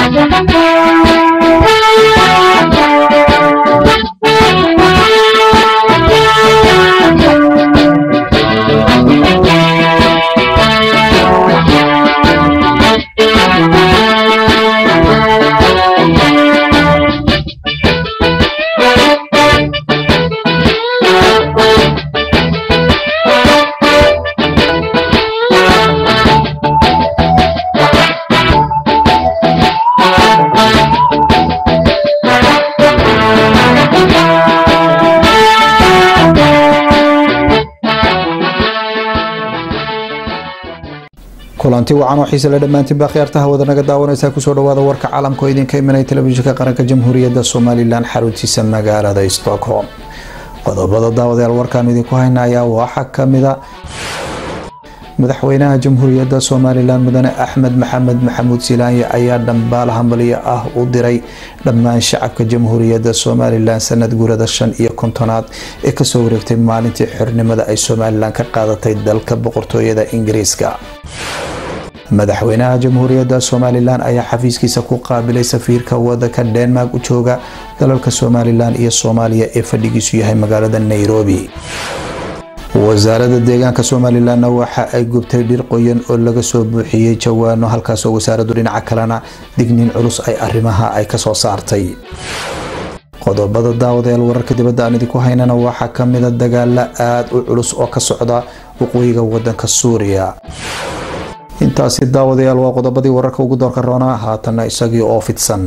kulanti wacan oo xiise la dhammaantiin baa khiyaartaha wada naga daawanaysaa kusoo dhawaada warka caalamka oo idinka imanaya telefishinka qaranka jamhuuriyadda somalilan xaruntiisa magaalada stockholm qodobada daawadayaal warkaan idinku hayna ayaa waxaa kamida madaxweynaha jamhuuriyadda somalilan mudane axmed maxamed maxamuud silaanye ayaa dhambaal hambaliyo ah u diray dhammaan shacabka jamhuuriyadda somalilan sanad guurada shan iyo kontonaad ee kasoo wareegtay maalintii xornimada ay somalilan ka qaadatay dalka boqortooyada ingiriiska madaxweynaha jamhuuriyadda somalilan ayaa xafiiskiisa ku qaabilay safiirka wadanka denmark u jooga dalalka somalilan iyo soomaaliya ee fadhigiisu yahay magaalada nairobi wasaaradda deegaanka somalilanna waxa ay gubtay dhir qoyan oo laga soo buuxiyey jawaano halkaasoo wasaaraddu dhinaca kalena digniin culus ay arrimaha ay kasoo saartay qodobada daawadayaal wararka dibadda aan idinku haynana waxaa kamida dagaalo aada u culus oo ka socda waqooyiga wadanka suuriya intaasi daawadayaal waa qodobadii wararka ugu doorka roona haatana isagii oo fidsan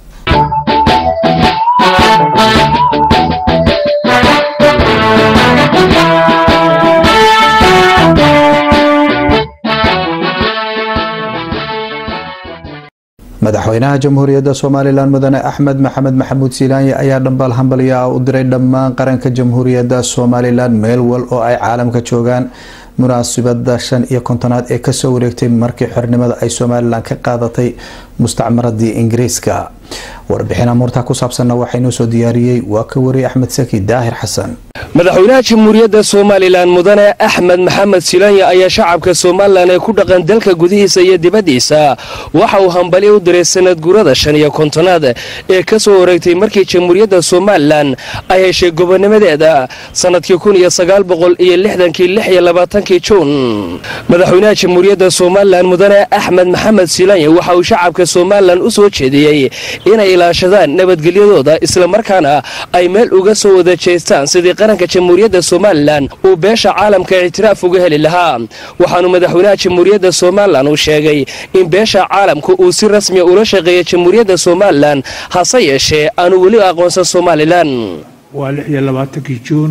madaxweynaha jamhuuriyadda somalilan mudane axmed maxamed maxamuud silaanye ayaa dhambaal hambaliyo ah u diray dhammaan qaranka jamhuuriyadda somalilan meel wal oo ay caalamka joogaan munaasabada shan iyo kontonaad ee kasoo wareegtay markii xornimada ay somalilan ka qaadatay mustacmaradii ingiriiska warbixin amuurtaa ku saabsanna waxaa inoo soo diyaariyey waa ka wariyay axmed saki daahir xasan madaxweynaha jamhuuriyadda somalilan mudane axmed maxamed silaanya ayaa shacabka somalilan ee ku dhaqan dalka gudihiisa iyo dibaddiisa waxa uu hambali u diray sanad guurada shan iyo kontonaad ee ka soo wareegtay markii jamhuuriyadda somalilan ay heshay gobonimadeeda sannadkii kun iyo sagaal boqol iyo lixdankii lix iyo labaatankii juun madaxweynaha jamhuuriyadda somalilan mudane axmed maxamed silaanya waxa uu shacabka somalilan u soo jeediyey inay ilaashadaan nabadgelyadooda islamarkaana ay meel uga soo wada jeestaan sidii qaranka jamhuuriyadda somalilan uu beesha caalamka ictiraaf uga heli lahaa waxaanu madaxweynaha jamhuuriyadda somalilan uu sheegay in beesha caalamka uu si rasmiya ula shaqeeya jamhuuriyadda somalilan hase yeeshee aanu weli aqoonsan somalilan waa lix iyo labaatankii juun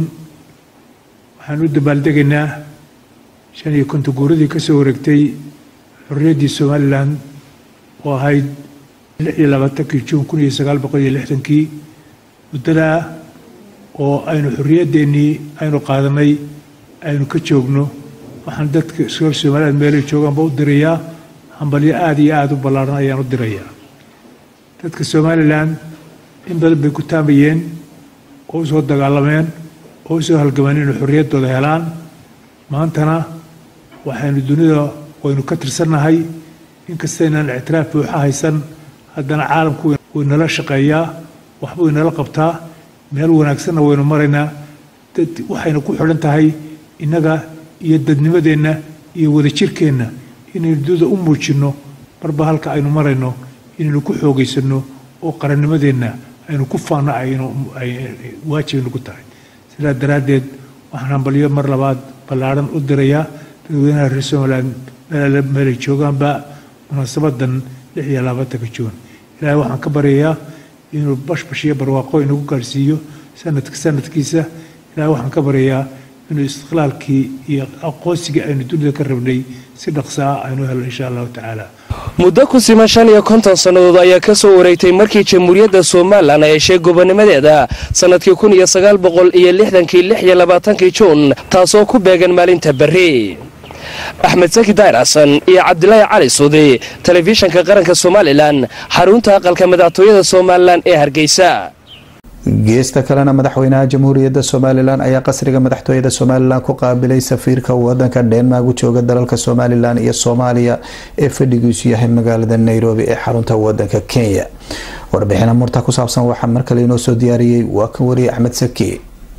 waxaan u dabaaldegaynaa shan iyo konton guuradii ka soo wareegtay xorriyaddii somalilan oo ahayd lix iyo labaatankii juun kun iyo sagaal boqol iyo lixdankii muddadaa oo aynu xorriyaddeenii aynu qaadanay aynu ka joogno waxaan dadka reer somaliland meelay joogaanba u dirayaa hambalyo aada iyo aada u ballaaran ayaan u dirayaa dadka somalilan in badan bay ku taamayeen oo usoo dagaalameen oo usoo halgamaan inay xorriyaddooda helaan maantana waxaynu dunida waynu ka tirsannahay inkastaynaan ictiraaf buuxa haysan haddana caalamku wuu inala shaqeeyaa waxbuu inala qabtaa meel wanaagsanna waynu maraynaa dad waxayna ku xidhan tahay innaga iyo dadnimadeenna iyo wadajirkeenna inaynu dunida u muujinno marba halka aynu marayno inaynu ku xoogaysanno oo qarannimadeenna aynu ku faanno aynu waajibnu ku tahay sidaa daraaddeed waxaan hambalyo mar labaad ballaadhan u dirayaa dadweynaha reer somaliland meelay joogaanba munaasabadan lix iyo labaatanka juun ilaahay waxaan ka baryayaa inuu bashbash iyo barwaaqo inagu gaarhsiiyo sanadka sanadkiisa ilaahay waxaan ka baryayaa inuu istiqlaalkii iyo aqoonsigii aynu dunida ka rabnay si dhaqsa ah aynu helo insha allahu tacaala muddo ku siman shan iyo konton sannadood ayaa ka soo wareegtay markii jamhuuriyadda somalilan ay heshay gobonimadeeda sannadkii kun iyo sagaal boqol iyo lixdankii lix iyo labaatankii juun taasoo ku beegan maalinta berri axmed saki daahir xasan iyo cabdilaahi cali suudi telefishanka qaranka somalilan xarunta aqalka madaxtooyada somalilan ee hargeysa geesta kalena madaxweynaha jamhuuriyadda somalilan ayaa qasriga madaxtooyada somalilan ku qaabilay safiirka wadanka dhenmark u jooga dalalka somalilan iyo soomaaliya ee fadhigiisu yahay magaalada nairobi ee xarunta wadanka kenya warbixina murta ku saabsan waxaa markale inoo soo diyaariyey waa kan wariye axmed saki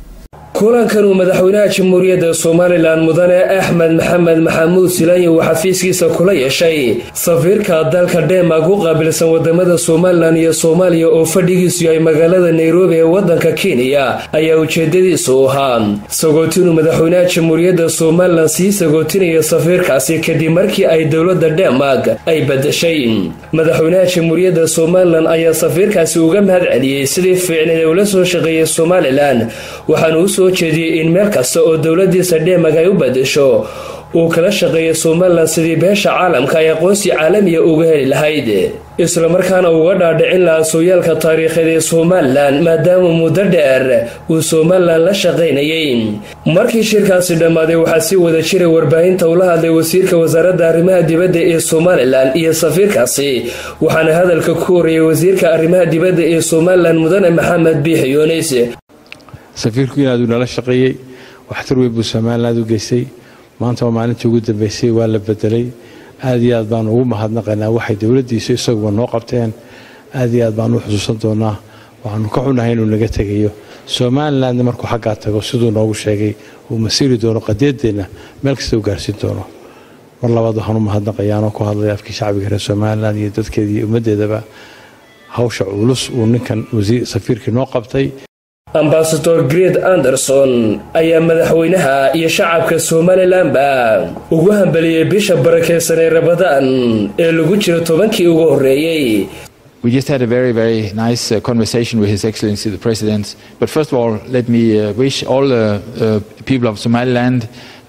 kulankan uu madaxweynaha jamhuuriyadda somalilan mudane axmed maxamed maxamuud silaanyi uu xafiiskiisa kula yeeshay safiirka dalka dhenmark u qaabilsan wadamada somalilan iyo soomaaliya oo fadhigiisu yahay magaalada nairobi ee wadanka kenya ayaa ujeedadiisu ahaa sagootinuu madaxweynaha jamhuuriyadda somalilan sii sagootinaya safiirkaasi kadib markii ay dowlada dhenmark ay badashay madaxweynaha jamhuuriyadda somalilan ayaa safiirkaasi uga mahad celiyey sidii fiicneed ee ula soo shaqeeyay somalilan waxaanu usoo jeediyey in meel kasta oo dowladiisa dhenmark ay u badasho uu kala shaqeeya somalilan sidii beesha caalamka ay aqoonsi caalamiya uga heli lahayd islamarkaana uga dhaadhicin lahaa sooyaalka taariikheed ee somalilan maadaama muddo dheer uu somalilan la shaqaynayay markii shirkaasi dhammaaday waxaa si wada jiray warbaahinta ula hadlay wasiirka wasaaradda arrimaha dibadda ee somalilan iyo safiirkaasi waxaana hadalka ku horreeyay wasiirka arrimaha dibadda ee somalilan mudane maxamed biixi yoonis safiirku inaaduu nala shaqeeyey waxtar weyn buu somaliland u geystay maanta waa maalintii ugu dambeysay waa la bedelay aad iyo aad baanu ugu mahadnaqaynaa waxay dowladdiisu isaguba noo qabteen aad iyo aad baanu u xusuusan doonaa waxaanu ka xunahay inuu naga tegayo somalilandna markuu xaggaa tago siduu noogu sheegay uu masiiri doono qadeedeenna meel kasta u gaarsiin doono mar labaad waxaan u mahadnaqayaanoo ku hadlay afkii shacbiga reer somalilan iyo dadkeeda iyo ummaddeedaba hawsha culus uu ninkan safiirkii noo qabtay ambasador gred anderson ayaa madaxweynaha iyo shacabka somalilanba ugu hambaliyey bisha barakeysan ee rabadaan ee lagu jiro tobankii ugu horreeyey We just had a very, very nice uh, conversation with His Excellency the President. But first of all, let me uh, wish all the uh, people of Somaliland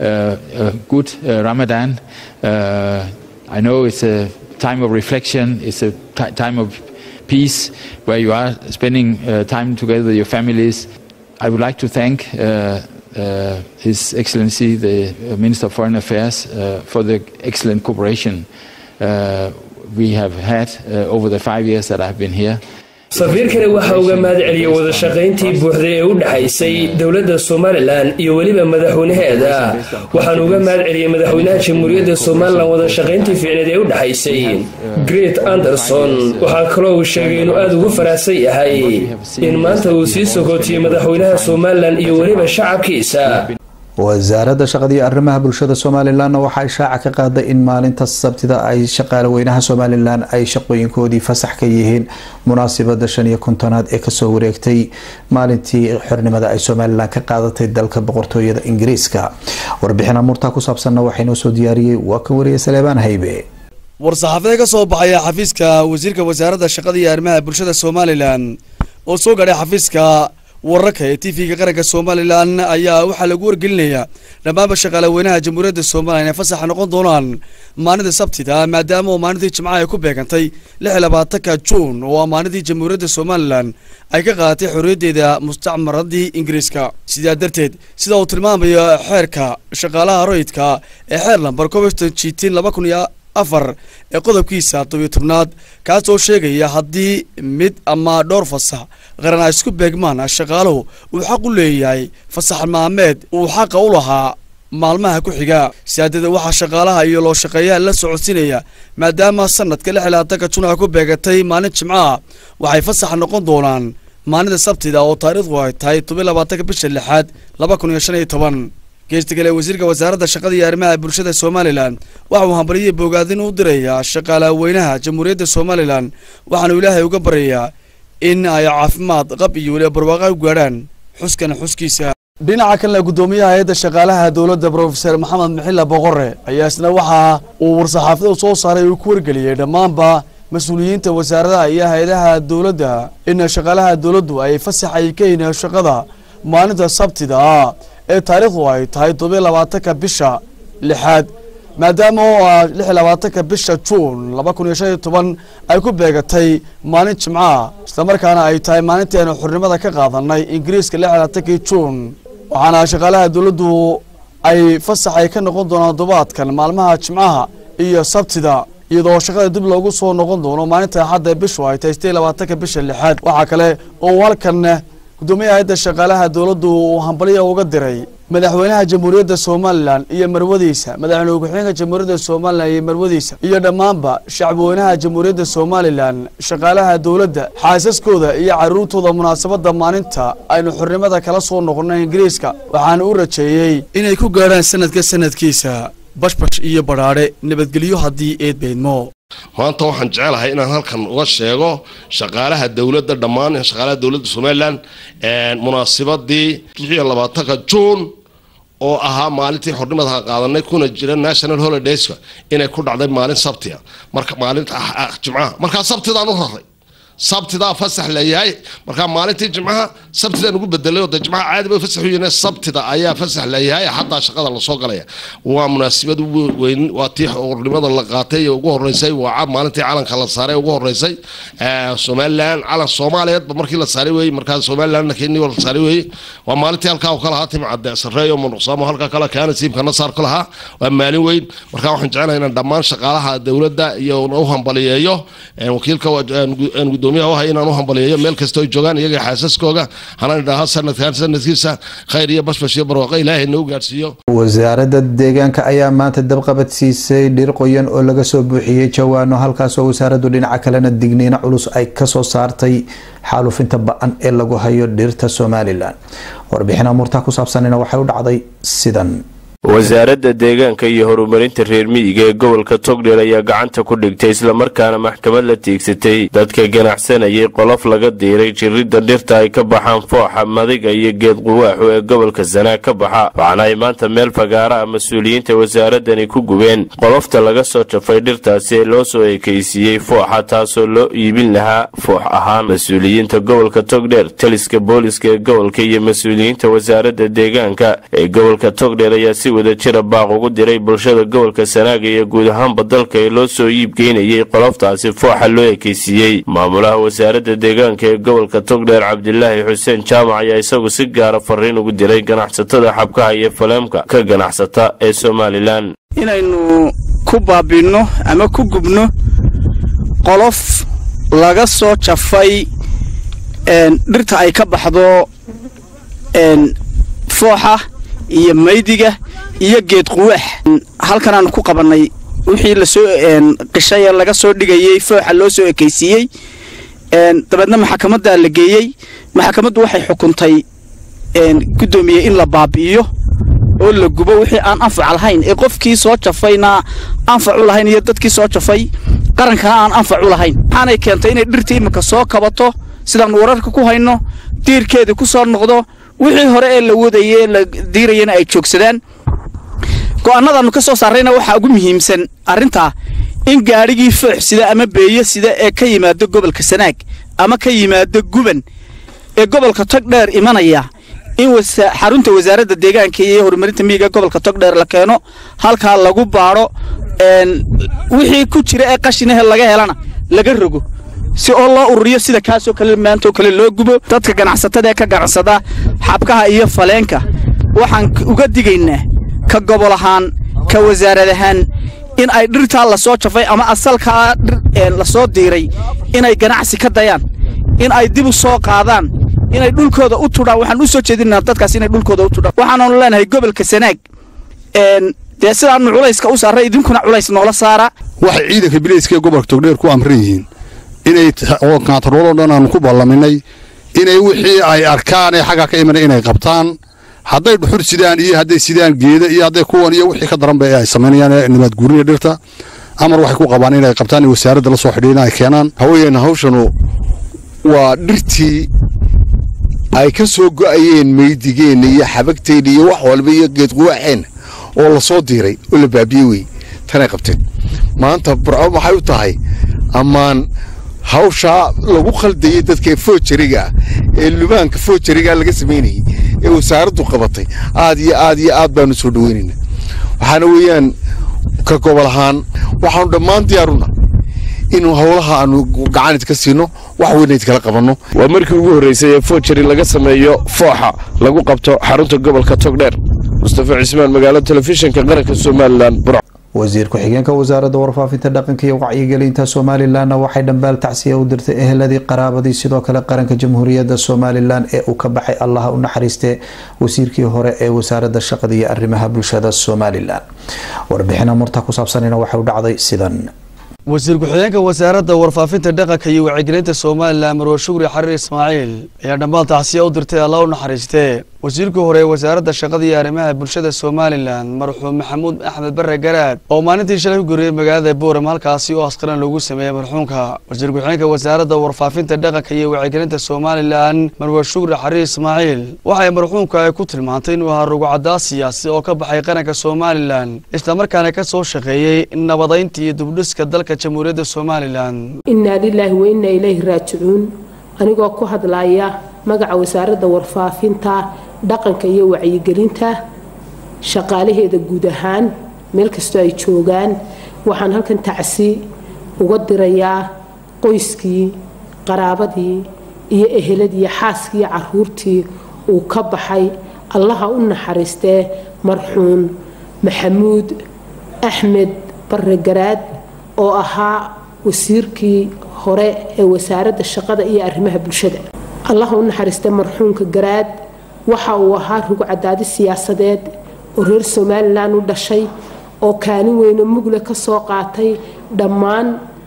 a good Ramadan. I know it's a time of reflection, it's a time of peace where you are spending uh, time together with your families. I would like to thank uh, uh, His Excellency, the Minister of Foreign Affairs, for the excellent cooperation we have had over the five years that I've been here. safiirkani waxaa uga mahad celiyey wada shaqayntii buuxday ee u dhexaysay dowladda somalilan iyo weliba madaxweynaheeda waxaanu uga mahad celiyey madaxweynaha jamhuuriyadda somalilan wada shaqayntii fiicneed ee u dhexaysay great anderson waxaa kaloo uu sheegay inuu aada ugu faraxsan yahay in maanta uu sii sokootiyey madaxweynaha somalilan iyo weliba shacabkiisa wasaaradda shaqada iyo arrimaha bulshada somalilanna waxaa ishaaca ka qaaday in maalinta sabtida ay shaqaale weynaha somalilan ay shaqooyinkoodii fasax ka yihiin munaasibada shan iyo kontonaad ee kasoo wareegtay maalintii xornimada ay somalilan ka qaadatay dalka boqortooyada ingiriiska warbixin amuurtaa ku saabsanna waxaa inoo soo diyaariyey waa kan wariye saleebaan haybe war-saxaafada ka soo baxaya xafiiska wasiirka wasaaradda shaqada iyo arrimaha bulshada somalilan oo soo gaadhay xafiiska wararka ee t v-ga qaranka somalilan ayaa waxaa lagu wargelinayaa dhammaanba shaqaale weynaha jamhuuriyadda somalilan ee fasaxa noqon doonaan maalinta sabtida maadaama oo maalintii jimcaha ay ku beegantay lix iyo labaatanka juun oo ah maalintii jamhuuriyadda somalilan ay ka qaadatay xorriyaddeeda mustacmaradii ingiriiska sidaa darteed sida uu tilmaamayo xeerka shaqaalaha royidka ee xeer lambar coveston jitiin laba kun iyo afar ee qodobkiisa tobiyo tobnaad kaasoo sheegaya haddii mid ama dhowr fasax qaran ay isku beegmaan shaqaaluhu uu xaq u leeyahay fasax maalmeed uu xaqa u lahaa maalmaha ku xiga sidaadada waxaa shaqaalaha iyo loo shaqeeyaha la socodsiinaya maadaama sanadka lix iyo labaatanka jun ay ku beegatay maalin jimcaha waxay fasax noqon doonaan maalinta sabtida oo taariikhdu ay tahay tobiyo labaatanka bisha lixaad laba kun iyo shan iyo toban geesta kale wasiirka wasaaradda shaqada iyo arrimaha bulshada somalilan waxa uu hambaliyey bogaadin u dirayaa shaqaalaha weynaha jamhuuriyadda somalilan waxaanu ilaahay uga baryayaa in ay caafimaad qab iyo weliba barwaaqa u gaadhaan xuskan xuskiisa dhinaca kalena guddoomiyaha hay-adda shaqaalaha dowladda brofeser maxamed maxilla boqore ayaa isna waxa uu war-saxaafada soo saaray uu ku wargeliyey dhammaanba mas-uuliyiinta wasaaradaha iyo hay-adaha dowladda in shaqaalaha dowladdu ay fasax ay ka yihiin shaqada maalinta sabtida ee taariikhdu ay tahay todobiyo labaatanka bisha lixaad maadaama oo ah lix iyo labaatanka bisha juun laba kun iyo shan iyo toban ay ku beegatay maalin jimcaha islamarkaana ay tahay maalintii aynu xornimada ka qaadanay ingiriiska lix iyo labaatankii juun waxaana shaqaalaha dowladdu ay fasax ay ka noqon doonaan todobaadkan maalmaha jimcaha iyo sabtida iyadoo shaqada dib loogu soo noqon doono maalinta axadda bishu ay tahay sideed iyo labaatanka bisha lixaad waxaa kale oo halkan gudoomiyaha hay-adda shaqaalaha dowladdu uu hambalyo uga diray madaxweynaha jamhuuriyadda somalilan iyo marwadiisa madaxweyne ku-xigeenka jamhuuriyadda somalilan iyo marwadiisa iyo dhammaanba shacbweynaha jamhuuriyadda somalilan shaqaalaha dowladda xaasaskooda iyo caruurtooda munaasabadda maalinta aynu xornimada kala soo noqonnay ingiriiska waxaana u rajeeyey inay ku gaadhaan sanadka sanadkiisa bashbash iyo badhaadhe nabadgelyo haddii eed beydmo maanta waxaan jecelahay inaan halkan uga sheego shaqaalaha dowladda dhammaan shaqaalaha dowladda somalilan munaasibadii lixiyo labaatanka juun oo ahaa maalintii xornimada qaadanay kuna jira national holidayska inay ku dhacday maalin sabtia marka maalinta jimcaha markaa sabtidaan u raray sabtidaa fasax leeyahay markaa maalintii jimcaha sabtidaan ugu bedelay oo de jimcaha caadi bay fasax u yihiin sabtida ayaa fasax leeyahay xataa shaqada lasoo galaya waa munaasibad weyn waa tii xornimada la qaatay ee ugu horeysay waa maalintii calanka la saaray ugu horeysay somalilan calan soomaaliyeedba markii la saaray weeye markaa somalilandna kenya la saaray weeye waa maalintii halkaa uu ka lahaa tim cadde sarreeyo munuqsaamo halkaa kale kaana siibka nasaar ku lahaa waa maalin weyn markaa waxaan jecelahay inaan dhammaan shaqaalaha dowladda iyo u hambaliyeeyo wakiilka gudoomiyaha wahay inaan u hambaliyeeyo meel kastoo ay joogaan iyaga xaasaskooga hanaan idhaaho sanadkan sanadkiisa khayr iyo bashbash iyo barwaaqo ilaahay nagu gaadhsiiyo wasaaradda deegaanka ayaa maanta dabqabad siisay dhir qoyan oo laga soo buuxiyey jawaano halkaasoo wasaaraddu dhinaca kalena digniino culus ay kasoo saartay xaalufinta ba-an ee lagu hayo dhirta somalilan warbixin amuurtaa ku saabsanina waxay u dhacday sidan wasaaradda deegaanka iyo horumarinta reer miyiga ee gobolka togdheer ayaa gacanta ku dhigtay islamarkaana maxkamad la tiigsatay dadka ganacsanayay qolof laga diiray jiridda dhirta ay ka baxaan fooxa madiga iyo geed quwaaxu ee gobolka sanaag ka baxa waxaana ay maanta meel fagaara ah mas-uuliyiinta wasaaradani ku gubeen qolofta laga soo jafay dhirtaasi ee loo soo ekaysiiyey fooxa taasoo loo iibin lahaa foox ahaan mas-uuliyiinta gobolka togdheer taliska booliska ee gobolka iyo mas-uuliyiinta wasaaradda deegaanka ee gobolka togdheer ayaa si wada jira baaq ugu diray bulshada gobolka sanaaga iyo guud ahaanba dalka ee loo soo iibgeynayay qoloftaasi fooxa loo ekaysiiyey maamulaha wasaaradda deegaanka ee gobolka togdheer cabdilaahi xuseen jaamac ayaa isagu si gaara fariin ugu diray ganacsatada xabkaha iyo faleemka ka ganacsata ee somalilan inaynu ku baabinno ama ku gubno qolof laga soo jafay dhirta ay ka baxdo fooxa iyo maydiga iyo geed quwaax halkan aanu ku qabannay wixii lasoo qishay ee laga soo dhigayey fooxa loo soo ekaysiiyey dabeedna maxakamaddaa la geeyey maxakamaddu waxay xukuntay guddoomiye in la baabi'iyo oo la gubo wixii aan anfac lahayn ee qofkii soo jafayna anfac u lahayn iyo dadkii soo jafay qarankana aan anfac u lahayn waxaanay keentay inay dhirtii imika soo kabato sidaannu wararka ku hayno diirkeedii ku soo noqdo wixii hore ee la wadayey la diirayana ay joogsadaan go'aannadaannu ka soo saarrayna waxaa ugu muhiimsan arrintaa in gaadhigii foox sida ama beeyo sida ee ka yimaado gobolka sanaag ama ka yimaado guban ee gobolka togdheer imanaya in xarunta wasaaradda deegaanka iyo horumarinta miyiga gobolka togdheer la keeno halkaa lagu baadho wixii ku jira ee qashinahe laga helana laga rogo si oo loo ururiyo sida kaasoo kale maantaoo kale loo gubo dadka ganacsatada ee ka ganacsada xabkaha iyo faleenka waxaan uga digaynaa ka gobol ahaan ka wasaarad ahaan in ay dhirtaa lasoo jafay ama asalkaa lasoo diiray inay ganacsi ka dayaan in ay dib u soo qaadaan inay dhulkooda u tudhaan waxaan u soo jeedinaa dadkaas inay dhulkooda u tudhaan waxaananu leenahay gobolka sanaag dee sidaanu culayska u saarray idinkuna culays noola saara waxay ciidanka bilayska ee gobolka togdheer ku amran yihiin inay kantarooloo dhan aanu ku ballaminay inay wixii ay arkaan ee xaggaa ka imanay inay qabtaan hadday dhuxur sidaan iyo hadday sidaan geeda iyo hadday kuwan iyo wixii ka daranba ee ay samaynayaan ee nimaad guurinaya dhirta amar waxay ku qabaan inay qabtaan in wasaaradda la soo xidhiin ay keenaan haween hawshanu waa dhirtii ay ka soo go'ayeen meydigeenna iyo xabagteenna iyo wax walba iyo geedquwaaxeenna oo la soo diiray oo la baabiye wey tanay qabteen maanta burco maxay u tahay ammaan hawshaa lagu khaldayay dadka foojariga ah ee lubaanka foojarigaa laga samaynayay ee wasaaraddu qabatay aad iyo aad iyo aad baanu soo dhaweynaynaa waxaana weeyaan ka gobol ahaan waxaanu dhammaan diyaaruna inuu howlaha aanu gacanid ka siino wax weynayd kala qabanno waa markii ugu horraysay ee foojari laga sameeyo fooxa lagu qabto xarunta gobolka togdheer mustafa cismaan magaalo telefishinka qaranka somalilan burc wasiir ku-xigeenka wasaaradda warfaafinta dhaqanka iyo wacyigelinta somalilanna waxay dhambaal tacsiya u dirtay eheladii qaraabadii sidoo kale qaranka jamhuuriyadda somalilan ee uu ka baxay allaha u naxariiste wasiirkii hore ee wasaaradda shaqada iyo arrimaha bulshada somalilan warbixina murta ku saabsanina waxay u dhacday sidan wasiir ku-xigeenka wasaaradda warfaafinta dhaqanka iyo wacyigelinta somalilan marwe shukri xariir ismaaciil ayaa dhammaal tacsiya u dirtay alla u naxariistee wasiirkii hore ee wasaaradda shaqada iyo arrimaha bulshada somalilan marxuum maxamuud axmed bare garaad oo maalintii shalay ku geeriyey magaalada boorem halkaasi oo askaran loogu sameeyey marxuumka wasiir ku-xigeenka wasaaradda warfaafinta dhaqanka iyo wacyigelinta somalilan marwe shukri xariir ismaaciil waxay marxuumka ay ku tilmaantay inuu ahaa rugucadaa siyaasi oo ka baxay qaranka somalilan islamarkaana ka soo shaqeeyey nabadaynta iyo dubdhiska dalka jamhuuriyadda somalilan innaa lilaahi wa innaa ilayhi raajicuun anigoo ku hadlaya magaca wasaaradda warfaafinta dhaqanka iyo wacyigelinta shaqaalaheeda guud ahaan meel kastoo ay joogaan waxaan halkan tacsi uga dirayaa qoyskii qaraabadii iyo eheladii xaaskii caruurtii uu ka baxay allaha u naxariistee marxuun maxamuud axmed bare garaad oo ahaa wasiirkii hore ee wasaaradda shaqada iyo arrimaha bulshada allaha u naxariista marxuumka garaad waxa uu ahaa rugcadaadi siyaasadeed oo reer somalilan u dhashay oo kaalin weyno mugle ka soo qaatay dhammaan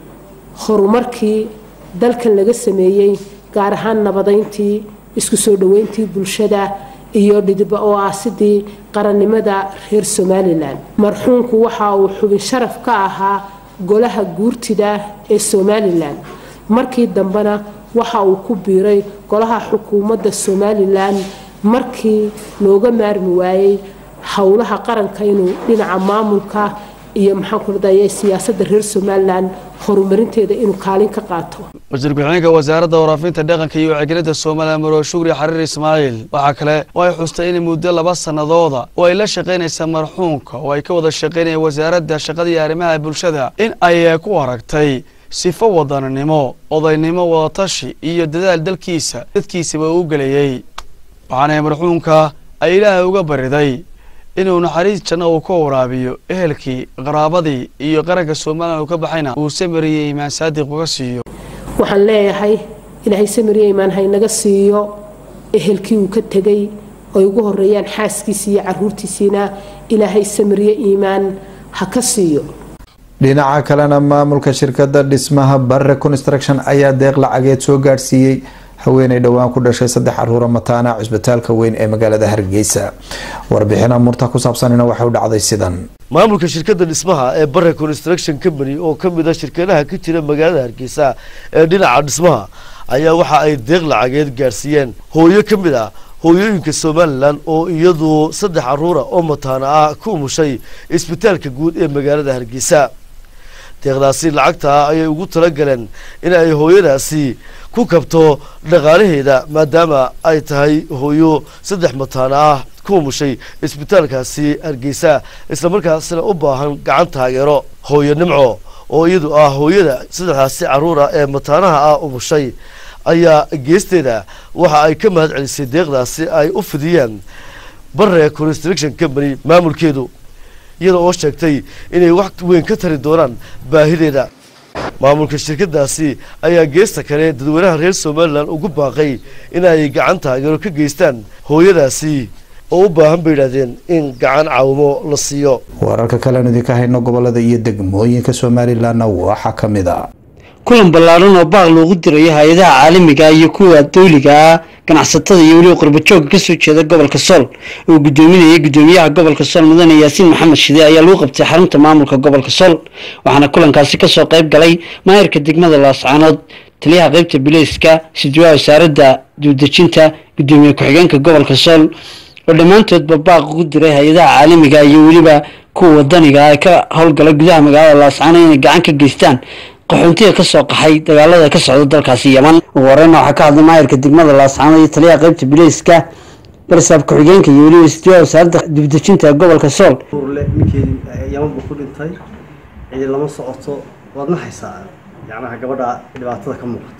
horumarkii dalkan laga sameeyey gaar ahaan nabadayntii isku soo dhoweyntii bulshada iyo dhidba oo aasidii qarannimada reer somalilan marxuumku waxa uu xubin sharaf ka ahaa golaha guurtida ee somalilan markii dambena waxa uu ku biiray golaha xukuumadda somalilan markii looga maarmi waayey howlaha qaranka inuu dhinaca maamulka iyo maxaankuradaya siyaasadda reer somalilan horumarinteeda inuu kaalin ka qaato wasiir ku-xigeenka wasaaradda waraafinta dhaqanka iyo wacyigelinta somalilan marwe shukri xariir ismaaciil waxaa kale oo ay xustay in muddo laba sanadooda oo ay la shaqaynaysa marxuumka oo ay ka wada shaqaynayeen wasaaradda shaqada iyo arrimaha bulshada in ay ku aragtay sifo wadaninimo odaynimo wadatashi iyo dadaal dalkiisa dadkiisaba uu gelayey waxaana marxuumka ay ilaahay uga bariday inuu naxariis janno uu ka waraabiyo ehelkii qaraabadii iyo qaranka somalilan uu ka baxayna uu samariye imaan saadiq uga siiyo waxaan leeyahay ilaahay samariye imaan haynaga siiyo ehelkii uu ka tegay ay ugu horeeyaan xaaskiisii iyo caruurtiisiina ilaahay samariye iimaan ha ka siiyo dhinaca kalena maamulka shirkadda dhismaha barre construction ayaa deeq lacageed soo gaadhsiiyey haweeney dhowaan ku dhashay saddex caruura mataana cisbitaalka weyn ee magaalada hargeysa warbixina murta ku saabsanina waxay u dhacday sidan maamulka shirkadda dhismaha ee bare construction company oo ka mid a shirkadaha ka jira magaalada hargeysa ee dhinaca dhismaha ayaa waxa ay deeq lacageed gaadhsiiyeen hooyo ka mid ah hooyooyinka somalilan oo iyadu saddex caruura oo mataana ah ku umushay isbitaalka guud ee magaalada hargeysa deeqdaasi lacagta ayay ugu talagaleen in ay hooyadaasi ku kabto dhaqaalaheeda maadaama ay tahay hooyo saddex mataana ah ku umushay isbitaalkaasi hargeysa islamarkaasina u baahan gacan taageero hooyo nimco oo iyadu ah hooyada saddexdaasi caruura ee mataanaha ah umushay ayaa geesteeda waxa ay ka mahad celisay deeqdaasi ay u fidiyeen bare construction company maamulkeedu iyada oo sheegtay inay wax weyn ka tari doonaan baahideeda maamulka shirkadaasi ayaa geesta kale dadweynaha reer somalilan ugu baaqay in ay gacan taageero ka geystaan hooyadaasi oo u baahan bay yidhahdeen in gacan caawimo la siiyo wararka kalean idinka hayno gobolada iyo degmooyinka somalilanna waxaa ka mid a kulan ballaaran oo baaq loogu dirayo hay-adaha caalamiga iyo kuwa dawliga ah ganacsatada iyo weliba qurbajooga kasoo jeeda gobolka sool oo gudoominayay gudoomiyaha gobolka sool mudane yaasiin maxamed shide ayaa lagu qabtay xarunta maamulka gobolka sool waxaana kulankaasi kasoo qayb galay maayarka degmada laascaanood taliyaha qeybta bileyska sidwaa wasaaradda duudejinta gudoomiye ku-xigeenka gobolka sool oo dhammaantoodba baaq ugu diray hay-adaha caalamiga iyo weliba kuwa wadaniga ee ka howlgala gudaha magaalada laascaanood inay gacan ka geystaan qaxoontiga ka soo qaxay dagaalada ka socda dalkaasi yeman ugu horeyna waxaa ka hadlay maayarka degmada laascaanood iyo taliyaha qeybta bileyska garsaab ku-xigeenka iyo weliba istiwaa wasaaradda dibdejinta gobolka sool ninkeedii yaman buu ku dhintay cidi lama socoto waad naxaysaa yacnaha gabadha dhibaatada ka muuqata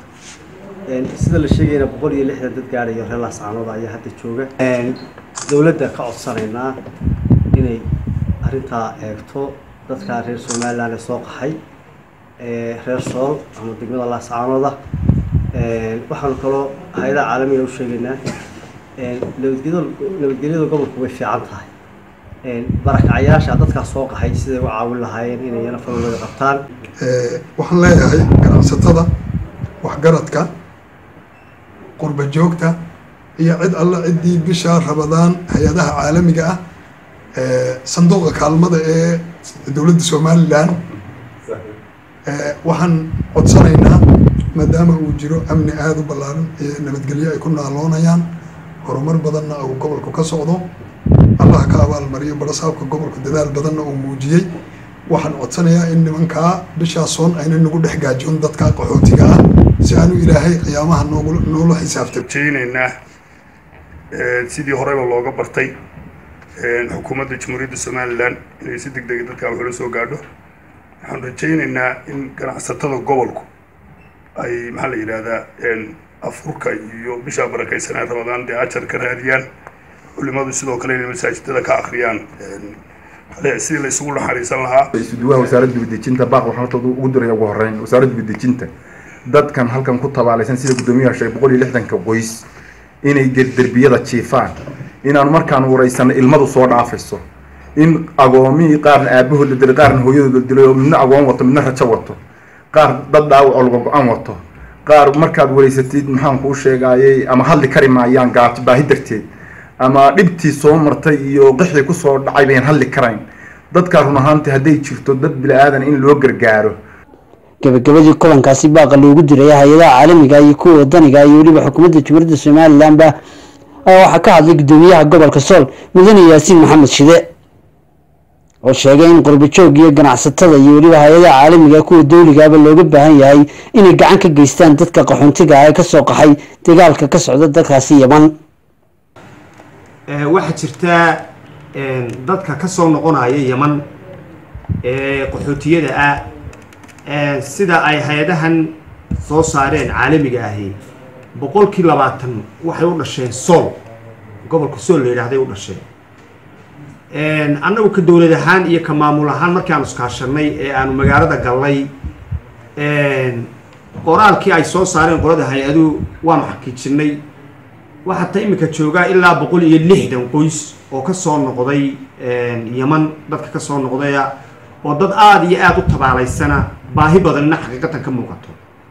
sida la sheegayna boqol iyo lixdan dad gaadhayo reer laascaanood ayaa hadda jooga dowladda ka codsanaynaa inay arrintaa eegto dadka reer somalilan ee soo qaxay ee reer sool ama degmada laascaanooda waxaanu kaloo hay-adaha caalamiga u sheegaynaa nabadgelyada nabadgelyada gobolku way fiican tahay barakacayaasha dadkaas soo qaxay siday u caawin lahaayeen inay yana falowada qabtaan waxaan leeyahay ganacsatada waxgaradka qurba joogta iyo cid alle ciddii bisha rabadaan hay-adaha caalamiga ah sanduuqa kaalmada ee dowladda somalilan waxaan codsanaynaa maadaama uu jiro amni aada u ballaaran iyo nabadgelyo ay ku naaloonayaan horumar badanna uu gobolku ka socdo allah ka abaalmariyo barasaabka gobolku dadaal badanna uu muujiyey waxaan codsanayaa in nimankaa bishaasoon ayna nagu dhex gaajoon dadka qaxootiga ah si aanu ilaahay qiyaamaha noogu noola xisaabtay rajaynaynaa sidii horeyba looga bartay xukuumadda jamhuuriyadda somalilan inay si deg dega dadkaa waxula soo gaadho waxaan rajaynaynaa in ganacsatada gobolku ay maxaa la yidhaahdaa afurka iyo bishaa barakaysanaa rabadaan dee ajar ka raadiyaan culimadu sidoo kale inay masaajidada ka akhriyaan sidii la isugu naxariisan lahaa isuduwaha wasaaradda dibadejinta baaq waxaan horta ugu diraya ugu horreyn wasaaradda dibadejinta dadkan halkan ku tabaalaysan sida guddoomiyaha sheegay boqol iyo lixdanka qoys inay derbiyada jiifaan inaanu markaan waraysanno ilmadu soo dhaafayso in agoomihii qaarna aabahood la dilay qaarna hooyadood la dilay oo midna agoon wato midna rajo wato qaar dad dhaawac oo laga go-aan wato qaar markaad wareysatid maxaan kuu sheegaayey ama hadli kari maayaan gaajo baahi darteed ama dhibtii soo martay iyo qixii kusoo dhacay bayan hadli karayn dadkaa run ahaantii hadday jirto dad bili-aadan in loo gargaaro gabagabadii kulankaasi baaqa loogu diraya hay-adaha caalamiga iyo kuwa wadaniga iyo weliba xukuumadda jamhuuriyadda somalilanba ayaa waxaa ka hadlay guddoomiyaha gobolka sool mudane yaasiin maxamed shide oo sheegay in qurbajoog iyo ganacsatada iyo weliba hay-adaha caalamiga kuwa dowligaaba looga baahan yahay inay gacan ka geystaan dadka qaxoontiga ah ee kasoo qaxay dagaalka ka socda dalkaasi yaman waxaa jirtaa dadka ka soo noqonaya yaman ee qaxootiyada ah sida ay hay-adahan soo saareen caalamiga ahi boqolkii labaatan waxay u dhasheen sool gobolka sool la yidhahday u dhasheen annagu ka dowlad ahaan iyo ka maamul ahaan markii aanu iskaashanay ee aanu magaalada gallay qoraalkii ay soo saareen qolada hay-aduhu waanu xaqiijinay waxaa ta iminka joogaa ilaa boqol iyo lixdan qoys oo ka soo noqday yaman dadka ka soo noqdaya oo dad aada iyo aada u tabaalaysana baahi badanina xaqiiqatan ka muuqato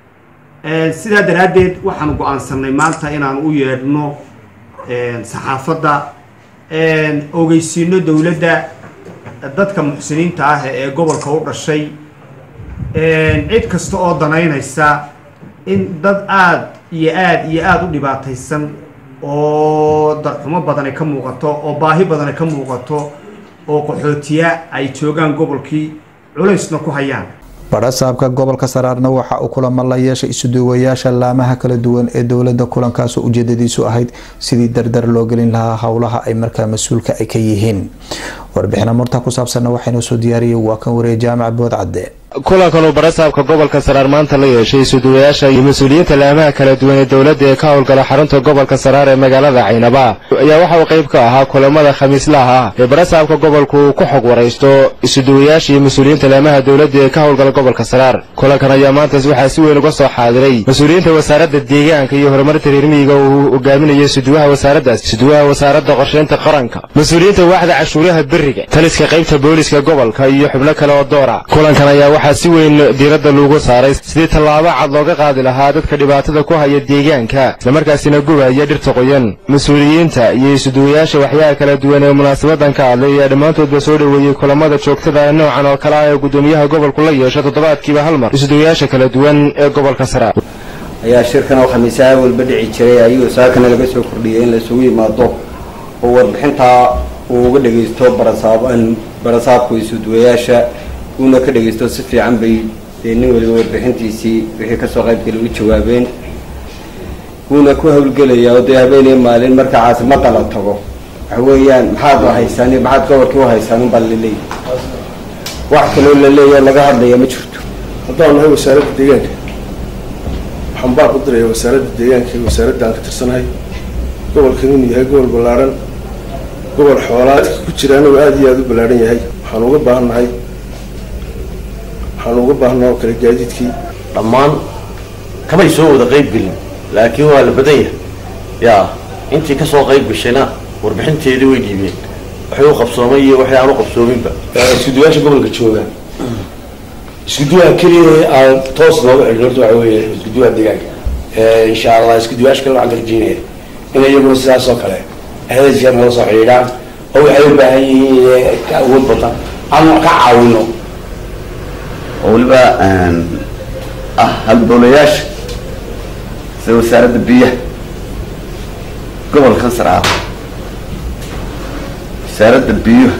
sidaa daraaddeed waxaanu go-aansanay maanta inaanu u yeedhno saxaafadda ogeysiino dowladda dadka muxsiniinta ah ee gobolka u dhashay cid kasta oo danaynaysa in dad aada iyo aada iyo aada u dhibaataysan oo darxumo badan ay ka muuqato oo baahi badan ay ka muuqato oo qaxootiya ay joogaan gobolkii culaysna ku hayaan badhasaabka gobolka saraarna waxa uu kulamo la yeeshay isuduwayaasha laamaha kala duwan ee dowlada kulankaas oo ujeedadiisu ahayd sidii dardar loo gelin lahaa howlaha ay markaa mas-uulka ay ka yihiin warbixina murta ku saabsanna waxaynoo soo diyaariyay waa kan wareeye jaamac boodcadde kulankan uu barasaabka gobolka saraar maanta la yeeshay isuduwayaasha iyo mas-uuliyiinta laamaha kala duwan ee dowladda ee ka howlgala xarunta gobolka saraar ee magaalada caynaba ayaa waxa uu qayb ka ahaa kulamada khamiislaha ah ee barasaabka gobolku uu ku xog waraysto isuduwayaasha iyo mas-uuliyiinta laamaha dowladda ee ka howlgala gobolka saraar kulankan ayaa maantaas waxaa si weyn uga soo xaadiray mas-uuliyiinta wasaaradda deegaanka iyo horumarinta reermiyiga uu hogaaminaya isuduwaha wasaaraddaas isuduwaha wasaaradda qorsheynta qaranka mas-uuliyiinta waaxda cashuuraha beriga taliska qaybta booliska gobolka iyo xubno kale oo doora kulankan ayaa waxaa si weyn diiradda loogu saaray sidii tallaabo cad looga qaadi lahaa dadka dhibaatada ku haya deegaanka islamarkaasina gubaya dhirta qoyan mas-uuliyiinta iyo isuduwayaasha waxyaha kala duwan ee munaasabadan ka hadlay ayaa dhammaantoodba soo dhoweeyey kulamada joogtada noocan oo kale ah ee guddoomiyaha gobolku la yeesho toddobaadkiiba hal mar isuduwayaasha kala duwan ee gobolka saraar ayaa shirkan oo khamiisaha walba dhici jiray ayuu saakana laga soo kordhiyey in la isugu yimaado oo warbixintaa uu uga dhagaysto barasaab barasaabku isuduwayaasha uuna ka dhagaysto si fiican bay dee nin waliba warbixintiisii wixii kasoo qaybgala u jawaabeen wuuna ku hawlgelayaa oo dee habeenii maalin marka caasimadda la tago waxa weeyaan maxaad haysaan maxaad gobolkii u haysaan unbaa laleeyahy wax kaloo la leeyaha laga hadlaya ma jirto haddaan nahay wasaaradda deegaanka waxaan baa ku diraya wasaaradda deegaanka iyo wasaaradda aan ka tirsanahay gobolkan inuu yahay gobol ballaaran gobol xoolaadka ku jiraana uu aada iyo aada u ballaaran yahay waxaan uga baahan nahay waxaan uga baahnaa oo kale gaadiidkii dhammaan kamay soo wada qayb gelin laakiin waa la badan yahay yaa intii ka soo qayb gashayna warbixinteedii way dhiibeen waxay u qabsoomay iyo waxay aan u qabsoominba iskuduwaasha gobolka jooga iskuduwaha keliya aan toos looga xidhin horta waxa weeye iskuduwaha deegaanka insha allah iskuduwaasha kale waxaan ka rajeynaya in iyaguna sidaas oo kale ahdajiya nala soo xidhiidhaan oo waxay u baahan yihiin ka awood badan aan wax ka caawino oo weliba ah halbowlayaasha sida wasaaradda biyaha gobolkan sare ah wasaaradda biyuha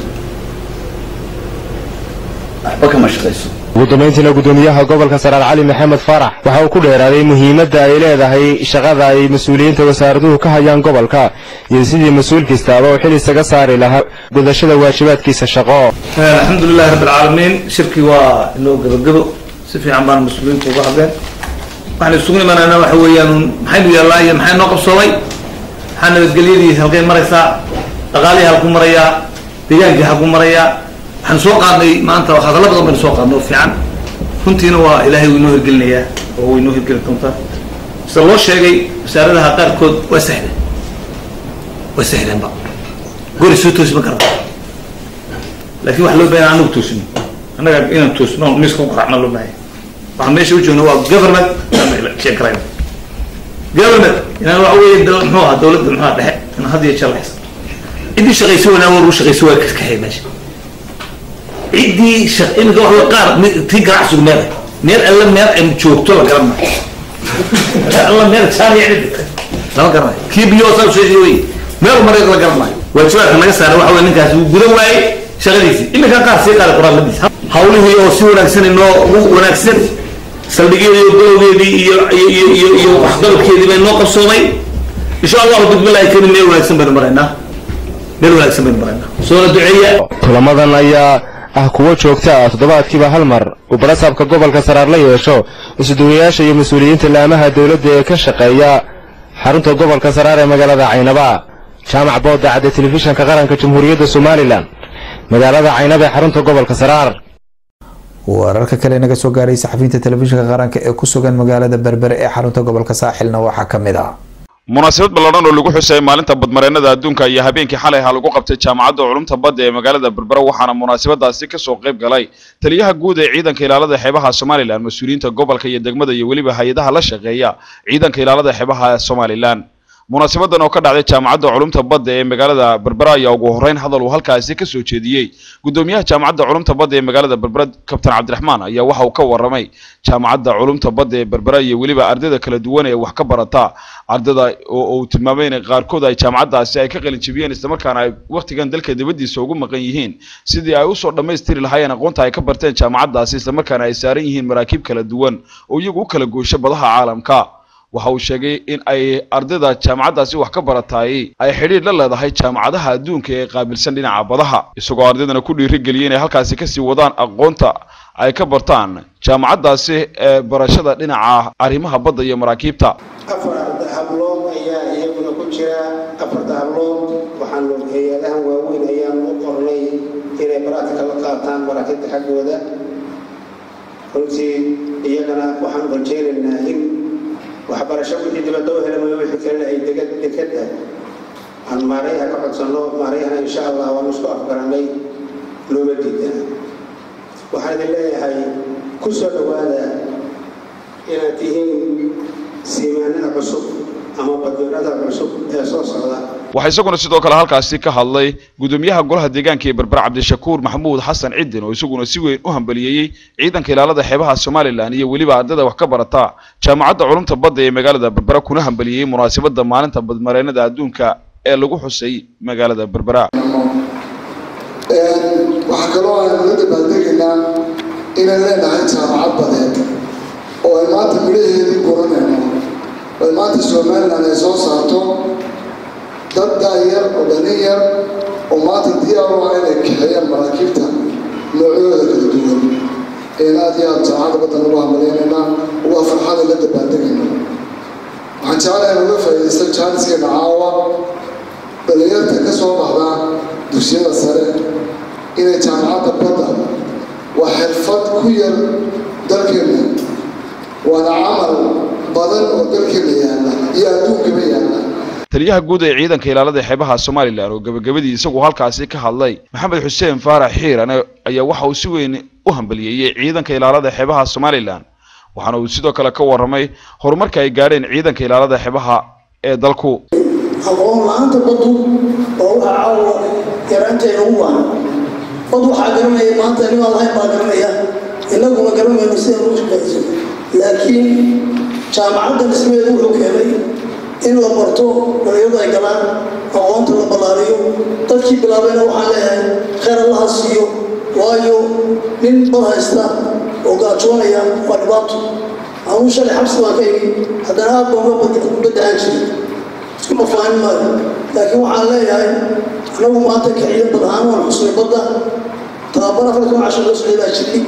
waxba kama shaqayso ugu dambayntiina gudoomiyaha gobolka saraar cali maxamed faarax waxa uu ku dheeraaday muhiimadda ay leedahay shaqada ay mas-uuliyiinta wasaaraduhu ka hayaan gobolka iyo sidii mas-uul kastaaba uu xil isaga saari lahaa gudashada waajibaadkiisa shaqo alxamdu lilahi rabbi alcaalamiin shirkii waa inoo gabagabo si fiican baan mas-uuliyiinta uga hadleen waxaan isugu imanayna waxa weeyaan maxaynu yaallaa iyo maxay noo qabsoomay maxaa nabadgelyadii halkay maraysaa dhaqaalihii halku marayaa deegaankii halku marayaa waxaan soo qaadnay maanta hadalla badan baynu soo qaadnay oo fiican runtiina waa ilaahay wuu inoo hirgelinayaa oo way inoo hirgeli doontaa sida loo sheegay wasaaradaha qaarkood waa sahleen waa sahleenba gori soo toosi ma karata laakiin waxa loo baahan anagu toosino annaga inaan toosno miiska ku qaracna loo baahanya waxaan meesha u joogna waa government sheeg karayna government inaan waxa weeye muxuu ahaa dowladda muxuu ahaa dhexe in had iyo jeer la xisaab ciddii shaqayso wanaa war u shaqayso waa kaskaxay meesha ciddii shaq iminka waxa qaar tii ganacsigu meel meel alla meel ay joogto la garan maayo alla meel jaariya cidi lama garanayo kii biyo saa usheegay wey meel mareeg la garan maayo waajibaadka laga saara waxa weye ninkaasi wuu gudan waayey shaqadiisii iminka qaar sii qaada qoraaladiisa hawlihii oo si wanaagsan inoo ugu wanaagsan saldhigyadii iyo golowgeedii iyo iyo iyo iyo waxqabadkeedii bay noo qabsoomay insha allahu bismillahi karim meel wanaagsan baynu maraynaa meel wanaagsan baynu maraynaa soona duceeya kulamadan ayaa ah kuwo joogta ah toddobaadkiiba hal mar uu barasaabka gobolka saraar la yeesho isuduwayaasha iyo mas-uuliyiinta laamaha dowladda ee ka shaqeeya xarunta gobolka saraar ee magaalada caynaba jaamac boodda cadde telefishanka qaranka jamhuuriyadda somalilan magaalada caynaba ee xarunta gobolka saraar wararka kale naga soo gaaray saxafiyiinta telefishinka qaranka ee ku sugan magaalada berbere ee xarunta gobolka saaxilna waxaa ka mid ah munaasabad ballaadhan oo lagu xusayay maalinta badmareennada adduunka iyo habeenkii xalay ha lagu qabtay jaamacadda culumta badda ee magaalada berbera waxaana munaasabadaasi kasoo qayb galay taliyaha guud ee ciidanka ilaalada xeebaha somalilan mas-uuliyiinta gobolka iyo degmada iyo weliba hay-adaha la shaqeeya ciidanka ilaalada xeebaha somalilan munaasabadan oo ka dhacday jaamacadda culumta badda ee magaalada berbera ayaa ugu horreyn hadal uu halkaasi ka soo jeediyey gudoomiyaha jaamacadda culumta badda ee magaalada berbera kabtan cabdiraxmaan ayaa waxa uu ka warramay jaamacadda culumta badda ee berbera iyo weliba ardayda kala duwan ee wax ka barata ardayda oo uu tilmaamay in qaarkood ay jaamacaddaasi ay ka qalin jebiyeen islamarkaana ay wakhtigan dalka dibaddiisa ugu maqan yihiin sidii ay usoo dhammaystiri lahaayeen aqoonta ay ka barteen jaamacaddaasi islamarkaana ay saaran yihiin maraakiib kala duwan oo iyagu u kala goosho badaha caalamka waxa uu sheegay in ay ardayda jaamacaddaasi wax ka barataay ay xidhiidh la leedahay jaamacadaha adduunka ee qaabilsan dhinaca badaha isagoo ardaydana ku dhiirigeliyay inay halkaasi kasii wadaan aqoonta ay ka bartaan jaamacaddaasi ee barashada dhinaca arrimaha badda iyo maraakiibta afar hablood ayaa iyaguna ku jira afarta hablood waxaanu hay-adahan waaweyn ayaan u qornay inay baraatika la qaataan maraakiibta xaggooda runtii iyagana waxaanu rajaynaynaa in waxbarasho wixii dibadda u helamayo wixii kalena ay degad dekada aan maarayaha ka codsanno maarayahana insha allah waanu isku afgaranay looga diida waxaan idin leeyahay ku soo dhowaada inaad tihiin siimaanada cusub ama badweynada cusub ee soo socda waxaa isaguna sidoo kale halkaasi ka hadlay gudoomiyaha golaha deegaanka ee berber cabdishakuur maxamuud xasan cidin oo isaguna si weyn u hambaliyeeyey ciidanka ilaalada xeebaha somalilan iyo weliba ardayda wax ka barata jaamacadda culumta badda ee magaalada berbera kuna hambaliyeyey munaasabada maalinta badmareennada adduunka ee lagu xusay magaalada berbera waxaa kaloo aynu la dabaaldegaynaa inay leenahay jaamacad badeed oo ay maanta midhaheedii guranayno oo ay maanta somalilan ay soo saarto dad daayar oo dhalin yar oo maanta diyaar u ah inay kaxeeyaan maraakiibta noocyadooda kala duwan een aad iyo aad jaamacadda baddan ugu hambaleynaynaa waa farxada la dabaaldegayna waxaan jeclahay in uga faa'iidaysta jaaniskeena caawa dhalinyarta ka soo baxda dugsiyada sare inay jaamacadda badda waa xirfad ku yar dalkeena waana camal badan oo dalkeena yaalla iyo adduunkaba yaalla taliyaha guud ee ciidanka ilaalada xeebaha somalilan oo gebagabadii isagu halkaasi ka hadlay maxamed xuseen faarax xiirane ayaa waxa uu si weyn u hambaliyeeyey ciidanka ilaalada xeebaha somalilan waxaana uu sidoo kale ka warramay horumarka ay gaadheen ciidanka ilaalada xeebaha ee dalku aqoon la-aanta baddu oo waxa caawa yaraanteena u baahan bad waxaa garanaya maanta nimaan lahayn baa garanaya innaguna garanayno sidaan u shaqayso laakiin jaamacadda dhismeedu wuxuu keenay in la barto dhalinyaradu ay galaan aqoonta la ballaariyo dadkii bilaabayna waxaan leeyahay khayr allaha siiyo waayo nin bad haysta oo gaajoonaya waa dhibaato anuu shalay xabsi baan ka imi haddana aad baan uga baddahaan jiray iskuma faahin maayo laakiin waxaan leeyahay anagu maanta kiciyo bad ahaan waan xusnay badda tababar afartan cashar loo socday baa jirtay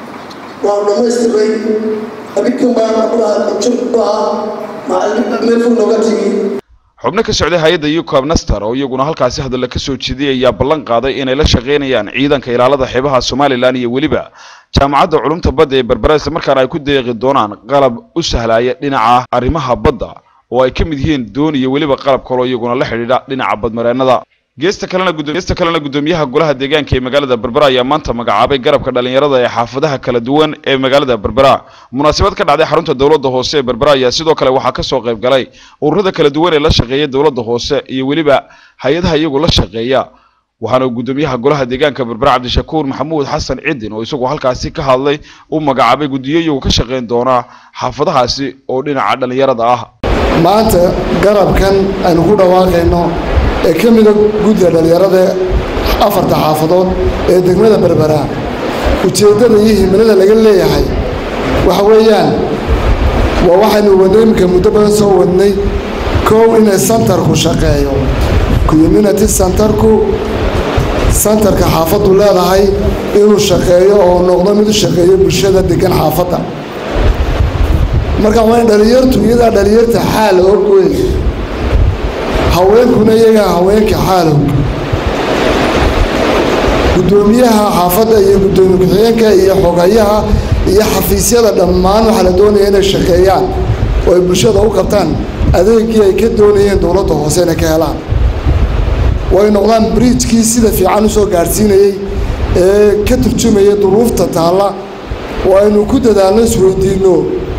waanu dhammaystiray abidkan baan jur ku ahaa macallin meel fog nooga timi xubno ka socday hay-adda ucab naster oo iyaguna halkaasi hadalla ka soo jeediyay ayaa ballan qaaday inay la shaqaynayaan ciidanka ilaalada xeebaha somalilan iyo weliba jaamacadda culumta badda ee berbera isla markaana ay ku deeqi doonaan qalab u sahlaya dhinaca arrimaha badda oo ay ka mid yihiin doon iyo weliba qalab kaloo iyaguna la xidhiidha dhinaca badmareennada geesta kalena geesta kalena guddoomiyaha golaha deegaanka ee magaalada berbera ayaa maanta magacaabay garabka dhalinyarada ee xaafadaha kala duwan ee magaalada berbera munaasabad ka dhacday xarunta dowladda hoose ee berbera ayaa sidoo kale waxaa kasoo qayb galay ururada kala duwan ee la shaqeeya dowladda hoose iyo weliba hay-adaha iyagu la shaqeeya waxaana guddoomiyaha golaha deegaanka berbera cabdishakuur maxamuud xasan cidin oo isagu halkaasi ka hadlay u magacaabay guddiyo iyagu ka shaqayn doona xaafadahaasi oo dhinaca dhalinyarada ah maanta garabkan aynu ku dhawaaqayno ee ka mida guddiga dhallinyarada afarta xaafadood ee degmada berbera ujeeddada iyo himilada laga leeyahay waxa weeyaan waa waxaynu wadnay iminka muddo badan soo wadnay kow inay santarku shaqeeyo community santarku santarka xaafaddu leedahay inuu shaqeeyo oo noqdo mid u shaqeeyo bulshada degan xaafadda marka waa in dhallinyartu iyadaa dhallinyarta xaal og wey haweenkuna iyagaa haweenka xaalog guddoomiyaha xaafadda iyo guddoomiye ku-xigeenka iyo xogayaha iyo xafiisyada dhammaan waxaa la doonaya inay shaqeeyaan oo ay bulshada u qabtaan adeegii ay ka doonayeen dowladda hoose inay ka helaan way noqdaan briijkii sida fiican usoo gaadhsiinayey ee ka turjumaya duruufta taalla oo aynu ku dadaalno isweydiinno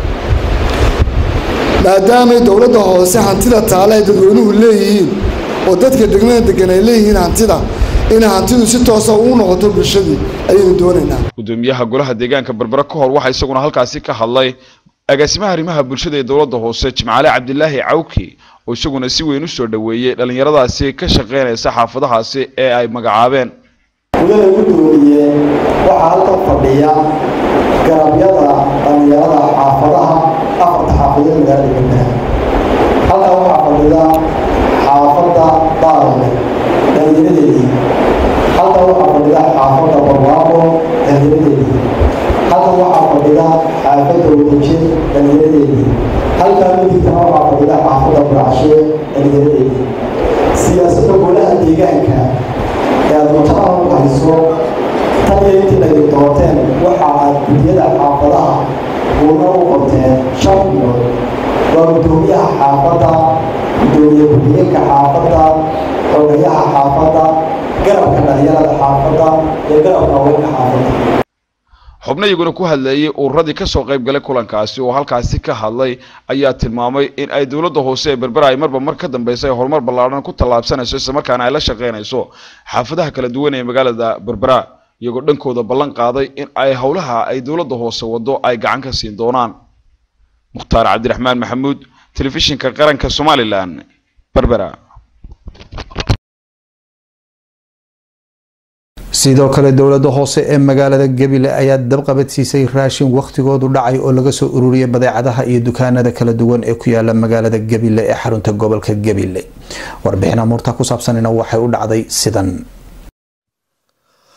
maadaamay dowladda hoose hantida taale ay dadweynuhu leeyihiin oo dadka degmada degan ay leeyihiin hantida inay hantidu si toosa ugu noqoto bulshadii ayaynu doonaynaa guddoomiyaha golaha deegaanka berbera ka hor waxaa isaguna halkaasi ka hadlay agaasimaha arrimaha bulshada ee dowladda hoose jimcaale cabdilaahi cawki oo isaguna si weyn u soo dhoweeyey dhallinyaradaasi ka shaqaynaysa xaafadahaasi ee ay magacaabeen gudada guddoomiye waxaa halkan fadhiya garabyada dhallinyarada xaafadaha afarta xaafadood magaalada berbera halkan waxaa fadhida xaafadda baarle dhallinyaradeedii halkan waxaa fadhida xaafadda barwaaqo dhallinyaradeedii halkan waxaa fadhida xaafadda wadajir dhallinyaradeedii halkan midigtana waxaa fadhida xaafadda buracshe dhallinyaradeedii siyaasadda golaha deegaanka ee aad mutaran u hayso tan iyo intii laydin doorteen waxa aad guddiyada xaafadaha guuna u qabteen shan bilood waa guddoomiyaha xaafadda guddoomiye ku-xigeenka xaafadda xogayaha xaafadda garabka dhalinyarada xaafadda iyo garabka haweenka xaafadda xubno iyaguna ku hadlayay ururadii kasoo qayb galay kulankaasi oo halkaasi ka hadlay ayaa tilmaamay in ay dowladda hoose ee berbera ay marba mar ka dambeysa ay horumar ballaadhan ku tallaabsanayso islamarkaana ay la shaqaynayso xaafadaha kala duwan ee magaalada berbera iyagoo dhankooda ballan qaaday in ay howlaha ay dowladda hoose wado ay gacan ka siin doonaan mukhtaar cabdiraxmaan maxamuud telefishinka qaranka somalilan berbera sidoo kale dowladda hoose ee magaalada gebile ayaa dabqabadsiisay raashin wakhtigoodu dhacay oo laga soo ururiyay badeecadaha iyo dukaanada kala duwan ee ku yaala magaalada gebile ee xarunta gobolka gebile warbixin amuurta ku saabsanina waxay u dhacday sidan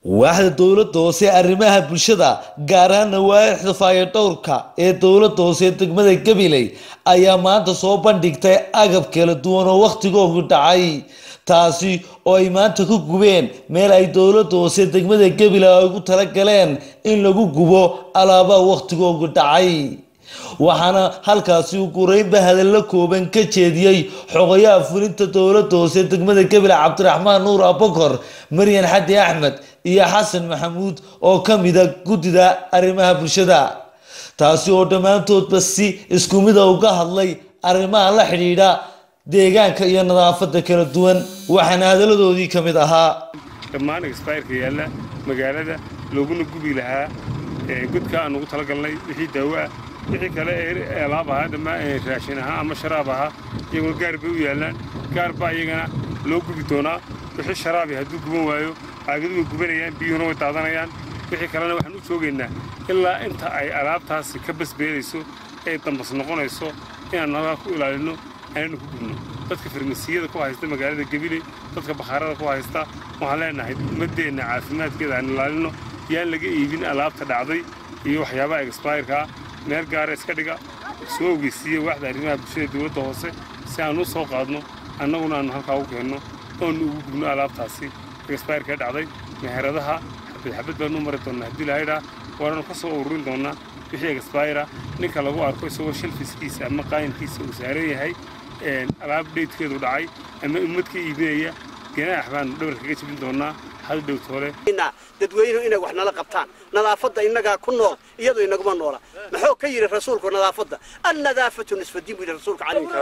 waaxda dowladda hoose ee arrimaha bulshada gaar ahaan nawaaixda faayadhowrka ee dowladda hoose ee degmada gabiley ayaa maanta soo bandhigtay agab kala duwan oo wakhtigoogu dhacay taasi oo ay maanta ku gubeen meel ay dowladda hoose ee degmada gabiley ay ugu talagaleen in lagu gubo alaabaha wakhtigoogu dhacay waxaana halkaasi uu gureynba hadallo kooban ka jeediyey xogayaha fulinta dowladda hoose ee degmada gabiley cabdiraxmaan nuur abakor maryan xadi axmed iyo xasan maxamuud oo ka mida guddida arrimaha bulshada taasi oo dhammaantoodba si isku mida uga hadlay arrimaha la xidhiidha deegaanka iyo nadaafadda kala duwan waxaana hadalladoodii ka mid ahaa dhammaan exbireka yaalla magaalada looguna gubi lahaa godka aan ugu talagalnay wixii daawo ah wixii kale ee alaab ahaa dhammaan raashin ahaa ama sharaab ahaa iyagoo gaar bay u yaallaan gaar baa iyagana loo gubi doonaa wixii sharaabi hadduu guban waayo caagadu way gubanayaan biyuhuna way daadanayaan wixii kalena waxaan u joogaynaa ilaa inta ay alaabtaasi ka basbeelayso ay dambas noqonayso inaan halkaa ku ilaalinno aanaynu ku gubno dadka farmasiyada ku haysta magaalada gabiley dadka bakhaarada ku haysta waxaan leenahay ummaddeenna caafimaadkeeda aan ilaalinno yaan laga iibin alaabta dhacday iyo waxyaabaha exbireka meel gaara iska dhiga soo ogeysiiya waaxda arrimaha bulshada dowladda hoose si aan u soo qaadno annaguna aanu halkaa u keenno oonu ugu gubno alaabtaasi exbireka dhacday meheradaha xabad xabad baanu mari doonnaa haddii lahaydhaa waananu ka soo ururin doonnaa wixii exbira ninka lagu arko isagoo shalfiskiisa ama qaayinkiisa uu saaran yahay alaab dheydkeedu dhacay ama ummad ka iibinaya ganaax baanu dhabar kaga jebin doonnaa hal dhowtoole dadweynuhu inay wax nala qabtaan nadaafadda innagaa ku nool iyadoo inaguma noola maxuu ka yidhi rasuulku nadaafadda annadaafatu nisfadiin buu yidhi rasuulka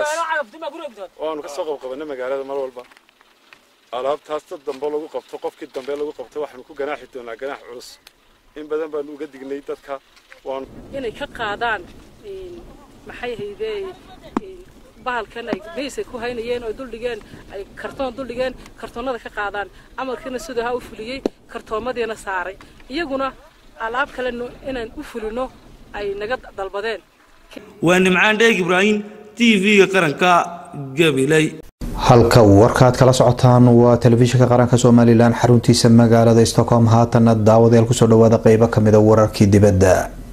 waanu ka soo qabqabanay magaalada mar walba alaabtaas dad dambe lagu qabto qofkii dambe lagu qabto waxaanu ku ganaaxi doonaa ganaax culus in badan baanu uga dignay dadka waanu inay ka qaadaan maxay haydee bahalkan ay miisay ku haynayeen oo duldhigeen ay kartoon duldhigeen kartoonnada ka qaadaan amarkiina siduu ha u fuliyey kartoomadiina saaray iyaguna alaab kale inaan u fulino ay naga dalbadeen waa nimcaan dheeg ibraahim t v-ga qaranka gabiley halka warkaad kala socotaan waa telefishinka qaranka somalilan xaruntiisa magaalada stockholm haatana daawadayaal kusoo dhawaada qeybo kamida wararkii dibadda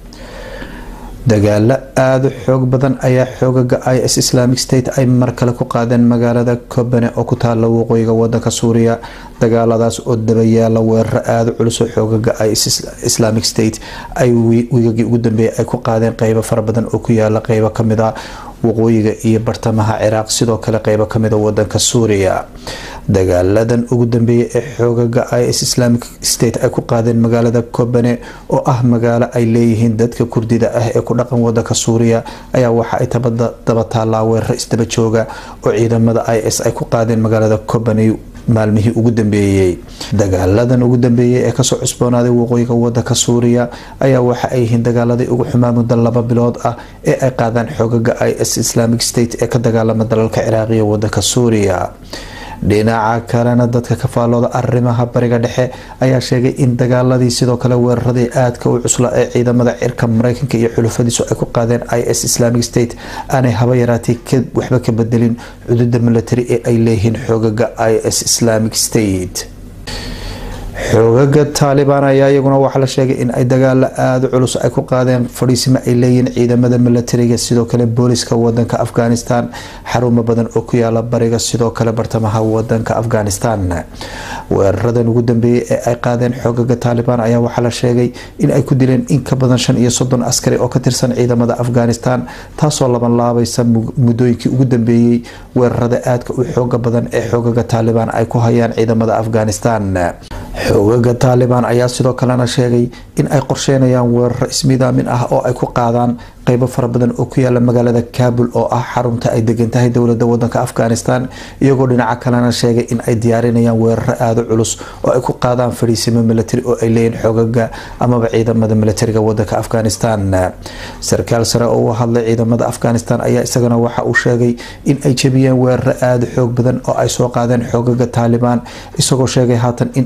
dagaalo aada u xoog badan ayaa xoogaga i s islamic state ay mar kale ku qaadeen magaalada kobane oo ku taala waqooyiga wadanka suuriya dagaaladaas oo dabayaala weeraro aada u culus oo xoogaga i s islamic state ay wiigagii ugu dambeeyay ay ku qaadeen qeybo fara badan oo ku yaala qeybo kamid a waqooyiga iyo bartamaha ciraaq sidoo kale qeybo kamida wadanka suuriya dagaaladan ugu dambeeyay ee xoogaga i s islamic state ay ku qaadeen magaalada kobane oo ah magaalo ay leeyihiin dadka kurdida ah ee ku dhaqan wadanka suuriya ayaa waxa ay daba taallaa weeraro isdaba jooga oo ciidamada i s ay ku qaadeen magaalada kobane maalmihii ugu dambeeyey dagaaladan ugu dambeeyey ee kasoo cusboonaaday waqooyiga wadanka suuriya ayaa waxa ay yihiin dagaaladii ugu xumaa muddo laba bilood ah ee ay qaadaan xoogaga i s islamic state ee ka dagaalama dalalka ciraaqiya wadanka suuriya dhinaca kalena dadka ka faallooda arrimaha bariga dhexe ayaa sheegay in dagaaladii sidoo kale weeraradii aadka u cusla ee ciidamada cirka mareykanka iyo xulufadiisu ay ku qaadeen i s islamic state aanay haba yaraatay waxba ka bedelin cududa milatary ee ay leeyihiin xoogaga i s islamic state xoogaga taalibaan ayaa iyaguna waxaa la sheegay in ay dagaalo aada culus ay ku qaadeen fadhiisimo ay leeyihiin ciidamada milatariga sidoo kale booliska wadanka afghanistan xarumo badan oo ku yaala bariga sidoo kale bartamaha wadanka afghanistan weeraradan ugu dambeeyay ee ay qaadeen xoogaga taalibaan ayaa waxaa la sheegay in ay ku dileen in ka badan shan iyo soddon askari oo ka tirsan ciidamada afghanistan taasoo laban laabaysa muddooyinkii ugu dambeeyey weerarada aadka u xooga badan ee xoogaga taalibaan ay ku hayaan ciidamada afghanistan xoogaga taalibaan ayaa sidoo kalena sheegay in ay qorsheynayaan weeraro ismidaamin ah oo ay ku qaadaan qeybo fara badan oo ku yaala magaalada kabul oo ah xarunta ay degan tahay dowlada wadanka afghanistan iyagoo dhinaca kalena sheegay in ay diyaarinayaan weeraro aada culus oo ay ku qaadaan fadhiisimo milatari oo ay leeyihin xoogaga amaba ciidamada milatariga wadanka afghanistan sarkaal sare oo u hadlay ciidamada afghanistan ayaa isagana waxa uu sheegay in ay jebiyeen weeraro aada xoog badan oo ay soo qaadeen xoogaga taalibaan isagoo sheegay haatan in ay marka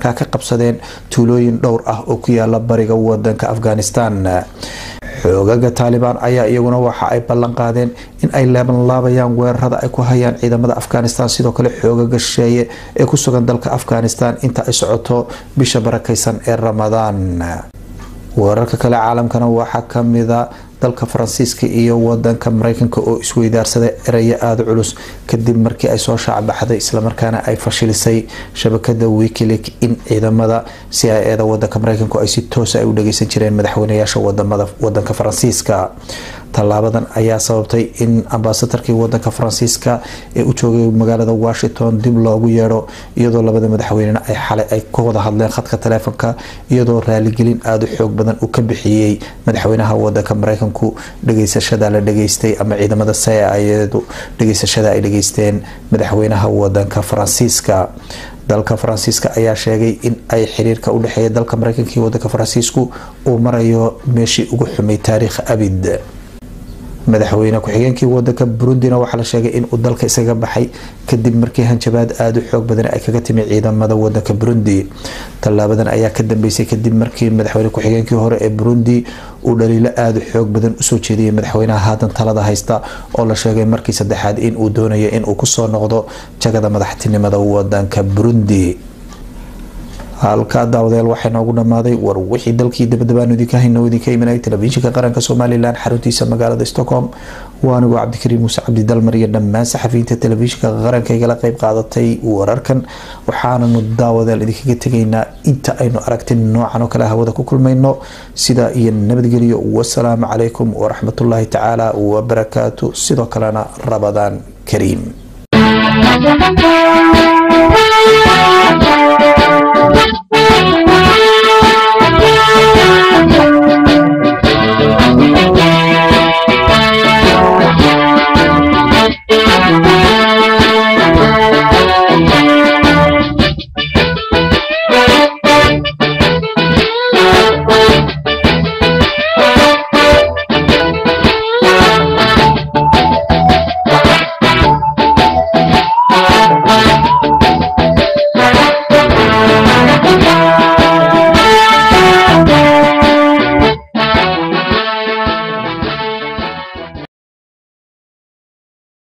markaa ka qabsadeen tuulooyin dhowr ah oo ku yaala bariga wadanka afghanistan xoogaga taalibaan ayaa iyaguna waxa ay ballan qaadeen in ay leebanlaabayaan weerarada ay ku hayaan ciidamada afghanistan sidoo kale xoogaga shisheeye ee ku sugan dalka afghanistan inta ay socoto bisha barakaysan ee ramadaan weerarka kale caalamkana waxaa kamida dalka faransiiska iyo wadanka mareykanka oo isweydaarsaday erayo aada culus kadib markii ay soo shaacbaxday islamarkaana ay fashilisay shabakada wikilik in ciidamada c i eda wadanka mareykanku ay si toosa ay u dhageysan jireen madaxweynayaasha wadamada wadanka faransiiska tallaabadan ayaa sababtay in ambasadarkii wadanka faransiiska ee u joogay magaalada washington dib loogu yeedho iyadoo labada madaxweynena ay xalay ay ka wada hadleen khadka taleefonka iyadoo raaligelin aada u xoog badan uu ka bixiyey madaxweynaha wadanka mareykanku dhageysashada la dhageystay ama ciidamada sayadu dhageysashada ay dhageysteen madaxweynaha wadanka faransiiska dalka faransiiska ayaa sheegay in ay xiriirka u dhexeeya dalka mareykanka iyo wadanka faransiisku uu marayo meeshii ugu xumay taariikh abid madaxweyne ku-xigeenkii wadanka burundina waxaa la sheegay inuu dalka isaga baxay kadib markii hanjabaad aada u xoog badan ay kaga timi ciidamada wadanka burundi tallaabadan ayaa ka dambeysay kadib markii madaxweyne ku-xigeenkii hore ee burundi uu dhaliilo aada u xoog badan usoo jeediyay madaxweynaha haatan talada haysta oo la sheegay markii saddexaad inuu doonayo inuu kusoo noqdo jagada madaxtinimada wadanka burundi halka daawadeel waxaa noogu dhammaaday war wixii dalkii dabadabaanu idinka hayno idinka imanay telefishinka qaranka somalilan xaruntiisa magaalada stockholm waa anigoo cabdikariim muuse cabdidalmar iyo dhammaan saxafiyiinta telefishinka qaranka igala qeyb qaadatay wararkan waxaananu daawadeel idinkaga tegaynaa inta aynu aragti noocan oo kale hawada ku kulmayno sida iyo nabadgelyo wasalaamu calaykum waraxmatullaahi tacaala wabarakaatu sidoo kalena rabadaan kariim